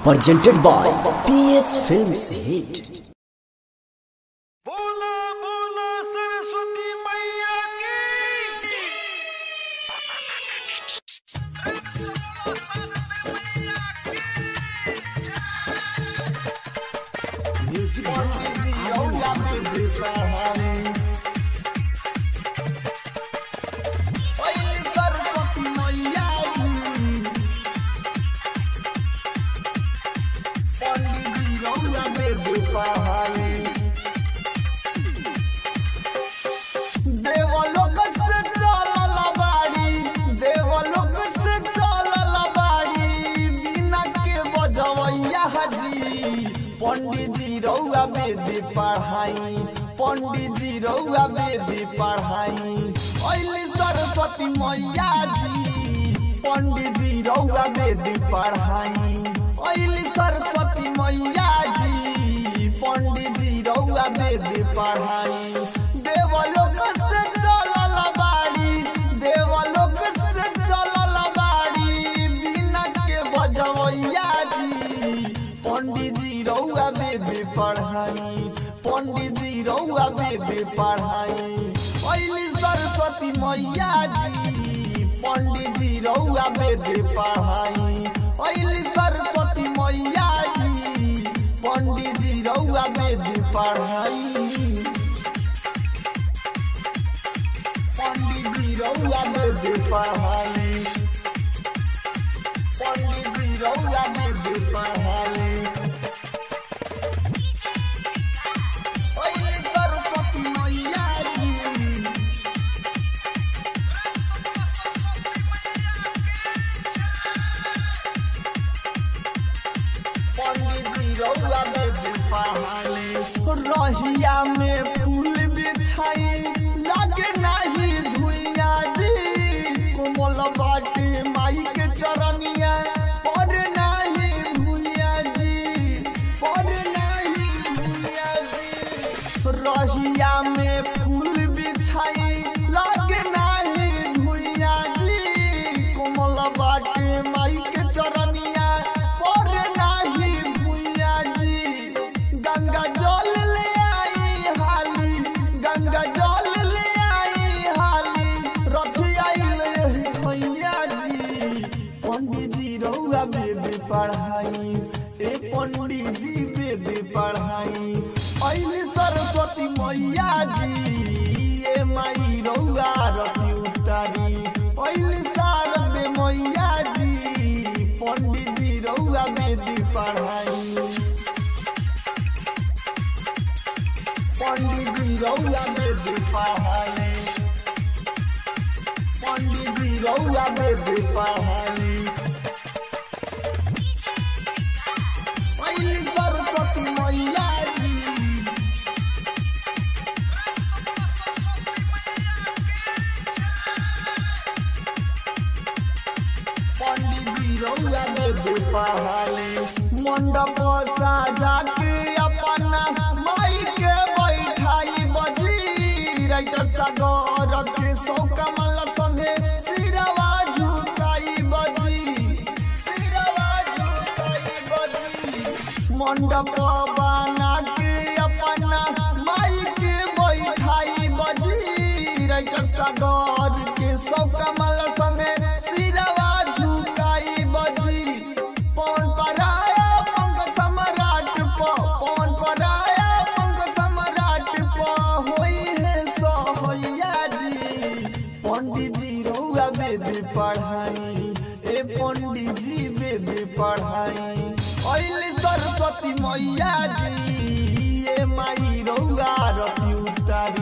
presented by PS Films Hit. बोला बोला सरस्वती मैया की देवलोक से चलल बाड़ी देवलोक से चलल बाड़ी बिना के बजवैया हाजी पंडित जी रउआ वेदी पढ़ाई पंडित जी रउआ वेदी पढ़ाई अइली सरस्वती मैया जी पंडित जी रउआ वेदी पढ़ाई अइली सरस्वती मैया जी पंडित जी रउआ वेदी पढ़ाई देवलोक से चलल बाड़ी देवलोक से चलल बाड़ी बिना के बजवैया जी पंडित जी रउआ वेदी पढ़ाई पंडित जी रउआ वेदी पढ़ाई अइली सरस्वती मैया जी पंडित जी रउआ वेदी पढ़ाई अइली सरस्वती मैया जी पंडित जी रउआ वेदी पढ़ाई पंडित जी रउआ वेदी पढ़ाई पंडित जी रउआ वेदी पढ़ाई अइली सरस्वती मैया जी पंडित जी रउआ वेदी पढ़ाई रहिया में फूल बिछाई लागे नाही धुइया जी कोमल बाटी माई के चरनिया पर नाही भुइया जी पर नाही भुइया जी रहिया में फूल बिछाई लागे नाही धुइया जी कोमल बाटी माई के चरनिया पर नाही भुइया जी गंगा जल ले आई हाली गंगा जल ले आई हाली रथ आइल एही भैया जी पंडित जी रउआ वेद पढ़ाई ए पंडित जी वेद पढ़ाई अइली सरस्वती मैया जी ए माई रउआ रति उतारी अइली शारद मैया जी पंडित जी रउआ वेद पढ़ाई पंडित जी रउआ वेद पढ़ाई पंडित जी रउआ वेद पढ़ाई पहली सरस्वती मैया जी पंडित जी रउआ वेद पढ़ाई मंडप साजा के अपना माई के बैठाई बजी राइटर सागर के सौ कमल संगे सिरवा झुकाई बजी सिरवा झुकाई बजी मंडप बना के अपना माई के बैठाई बजी राइटर सागर के सौ कमल संगे सिरवा झुकाई बजी पवन पराया पंख सम्राट प पवन पराया पंख सम्राट प होई है सहैया जी पंडित जी रउआ वेद पढ़ाई ए पंडित जी वेद पढ़ाई अइली सरस्वती मैया जी ए माई रउआ रति उतारी